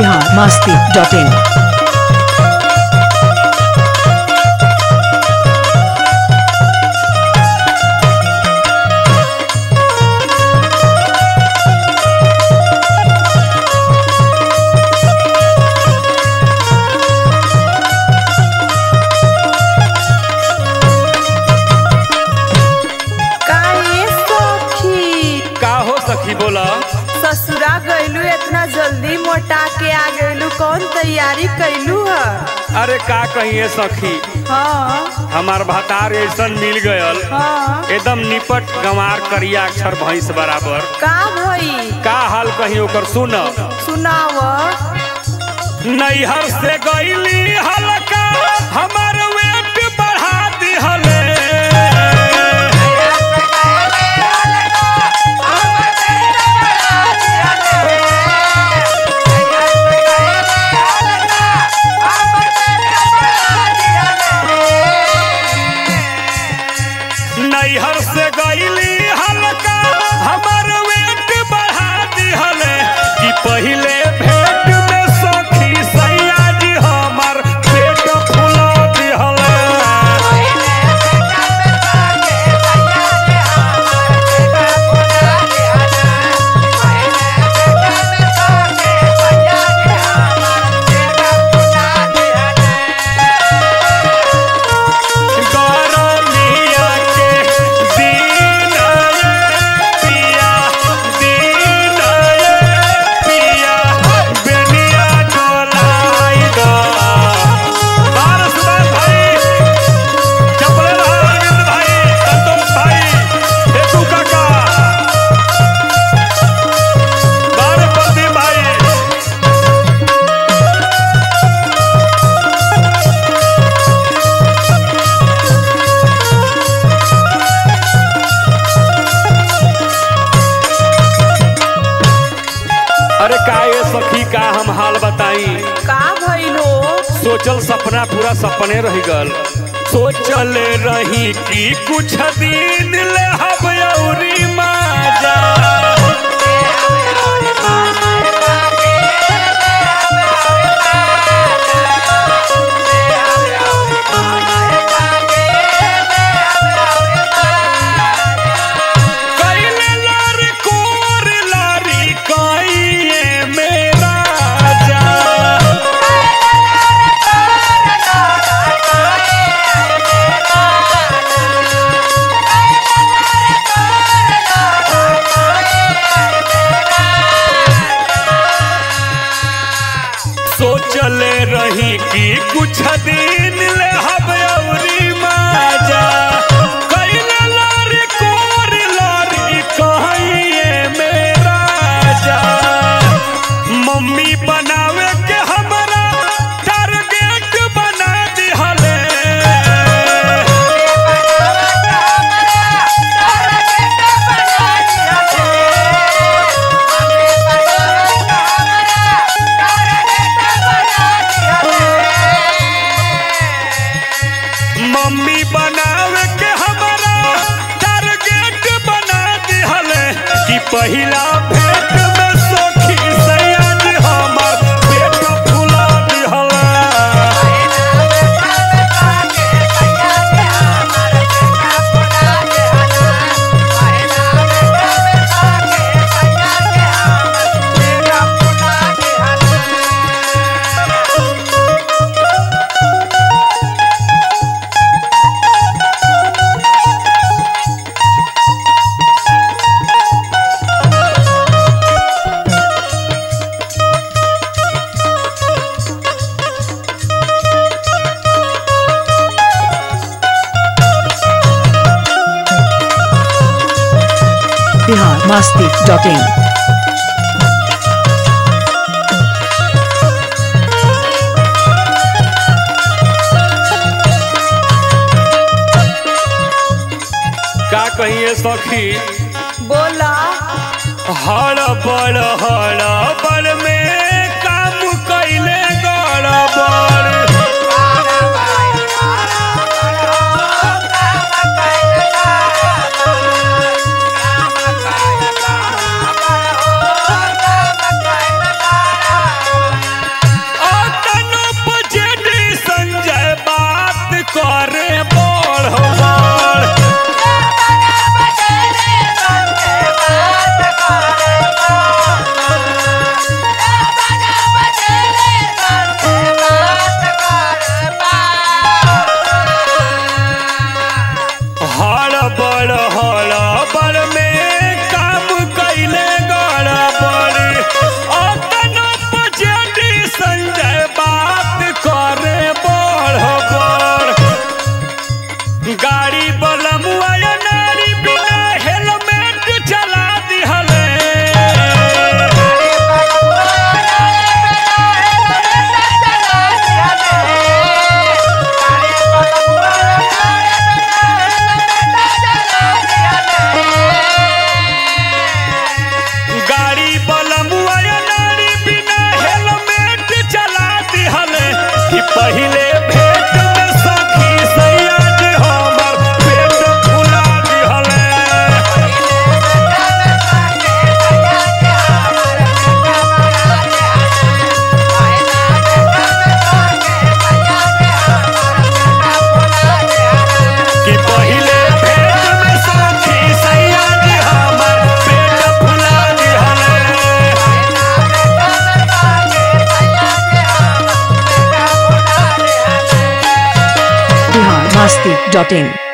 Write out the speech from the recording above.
Bihar Masti dot in काहे सखी का हो सखी बोला ससुरा गइलू इतना जल्दी मोटा के आ गइलू कौन तैयारी कैलू ह अरे का कहिए सखी हाँ हमार भतार ऐसन मिल गयल हाँ एकदम निपट गंवार करिया अक्षर भैंस बराबर का भई का हाल कहीं ओकर सुन सुनाव नैहर से गईली हल्का हमार वेट बढ़ा दिहले नैहर से गईली हल्का हमार वेट बढ़ा दिहले कि पहिले भेंट में सखी सैया जी हमार पेट फुला दिहले गरमिया के दिन पिया दिन पिया बेनिया डोलाई द बारस बार भाई चपले रहा अरविंद भाई संतोष भाई हेतु काका बार प्रदीप भाई अरे का ये सखी का हम हाल बताई का भइल हो सोचल सपना पूरा सपने रह गल सोचल रही कि कुछ दिन ले हम अउरी माजा कैले लारी कोर लारी काइए मेरा जा सोचल रही कि कुछ दिन ले हम अउरी माजा कैले लारी कोर लारी कहिए मेरा जा मम्मी बनावे के हमरा टारगेट बना दिहले मम्मी बनावे के हमरा टारगेट बना दिहले कि पहिला भेंट में सखी सैयद हमर पेट फुला दिहले बिहार मस्ती डॉट इन का कहिए सखी बोला हड़बड़ हड़बड़ में काम कैले गड़बड़ Bye. Dot in